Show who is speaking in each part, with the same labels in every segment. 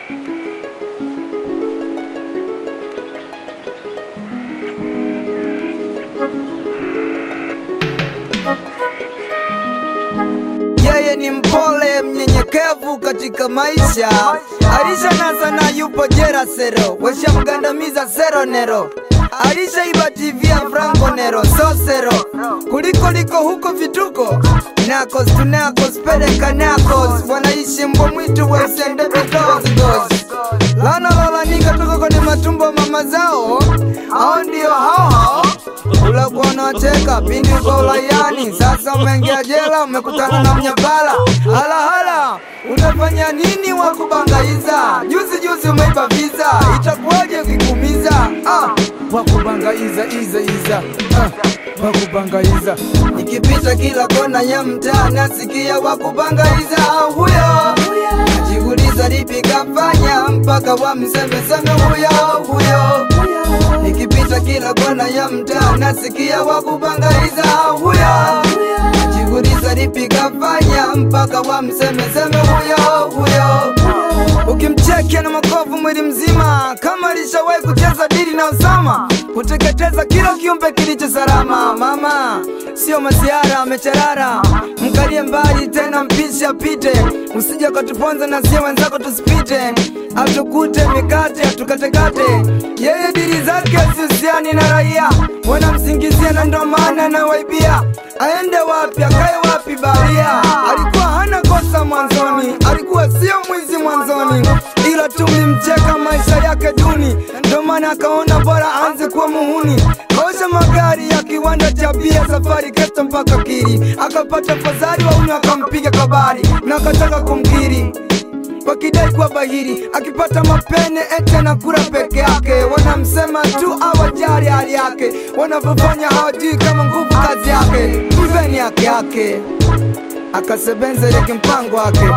Speaker 1: Yeye ni mpole mnyenyekevu katika maisha, alisha nasa na yupo jera sero, washamgandamiza sero nero alisha iba TV ya Franco Nero so sero kuliko liko huko vituko nakos tunakos peleka nakos wanaishi mbwa mwitu wesende vitozgos lana lalanika tuko kwenye matumbo mama zao hao ndio hao hao ulakuwa unacheka pindi uko ulayani, sasa umeingia jela, umekutana na mnyabala. Halahala, unafanya nini wa kubangaiza? Juzi juzi umeiba visa, itakuwaje ukikumiza? Ah, wa kubangaiza iza iza ah, wa kubangaiza nikipita kila kona ya mtaa nasikia wa kubangaiza huyo najiuliza lipi kafanya mpaka wamsemeseme huyo huyo nikipita kila kona ya mtaa nasikia wa kubangaiza huyo najiuliza lipi kafanya mpaka wamsemeseme huyo huyo ukimchekia na makovu mwili mzima kama alishawahi kucheza dili na Osama kuteketeza kila kiumbe kilicho salama. Mama sio masiara amecharara, mkalie mbali tena, mpishe apite, usije ukatuponza na sio wenzako tusipite, atukute mikate atukatekate. Yeye dili zake sihusiani na raia, wanamsingizia na ndo maana nawaibia. Aende wapi akae wapi baria? Alikuwa hana kosa mwanzoni, alikuwa sio mwizi mwanzoni, ila tulimcheka maisha yake duni, ndo maana akaona bora aanze kuwa muhuni. Kaosha magari ya kiwanda cha bia, safari kesta mpaka Kiri, akapata fadhali wauni akampiga kabari na akataka kumkiri wakidai kuwa bahiri, akipata mapene ete na kura peke yake. Wanamsema tu awajali hali yake, wanavyofanya hawajui kama nguvu kazi yake. Mpeni yake yake akasebenza ile kimpango wake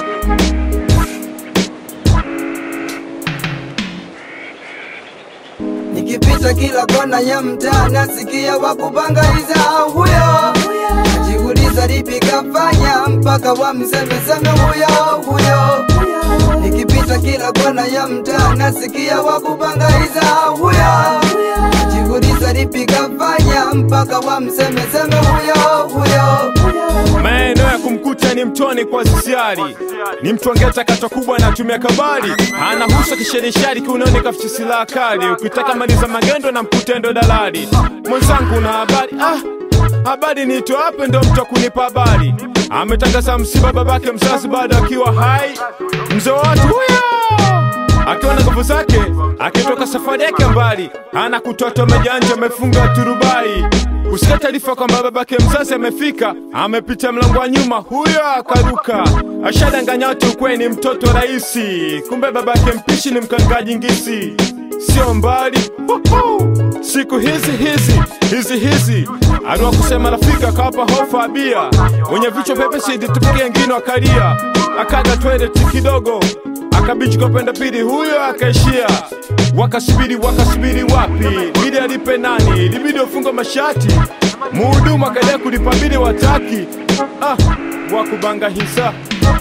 Speaker 1: Nikipita kila kona ya mtaa nasikia wakubangaiza huyo, najiuliza lipi kafanya mpaka wamsemeseme huyo huyo. Nikipita kila kona ya mtaa nasikia wakubangaiza huyo, najiuliza lipi kafanya mpaka wamsemeseme huyo huyo.
Speaker 2: Maeneo ya kumkuta ni mtoni kwa sisiari, ni mtu angeta kato kubwa anatumia kabari, anahusa kisherishari kiunoni kaficha silaha kali. Ukitaka maliza magendo na mkutendo dalali, mwenzangu na habari ah, habari niito hape ndo mtu wa kunipa habari. Ametangaza msiba babake mzazi bado akiwa hai, mzee wa watu huyo akiwa na nguvu zake, akitoka safari yake mbali, ana kutoa majanja, amefunga turubai kusikia taarifa kwamba babake mzazi amefika, amepita mlango wa nyuma, huyo akaruka, ashadanganya watu kwe ni mtoto rahisi, kumbe babake mpishi ni mkangaji ngisi. Sio mbali Huhu. siku hizi hizi hizi hizi aliwa kusema rafiki akawapa hofu abia wenye vichwa vyepesi nditupigia ngine wakalia, akaga toileti kidogo akabichi kwa penda pili, huyo akaishia. Wakasubiri wakasubiri, wapi bidi alipe nani? Libidi wafunga mashati, muhudumu akaendelea kulipa bili, wataki ah, wakubanga hisa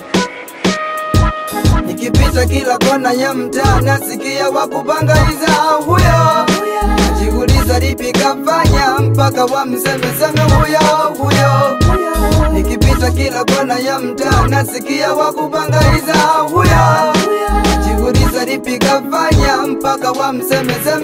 Speaker 1: Nikipita kila kona ya mtaa nasikia wakubangaiza huyo, najiuliza lipi kafanya mpaka wamsemeseme huyo huyo. Nikipita kila kona ya mtaa nasikia wakubangaiza huyo, najiuliza lipi kafanya mpaka wamsemeseme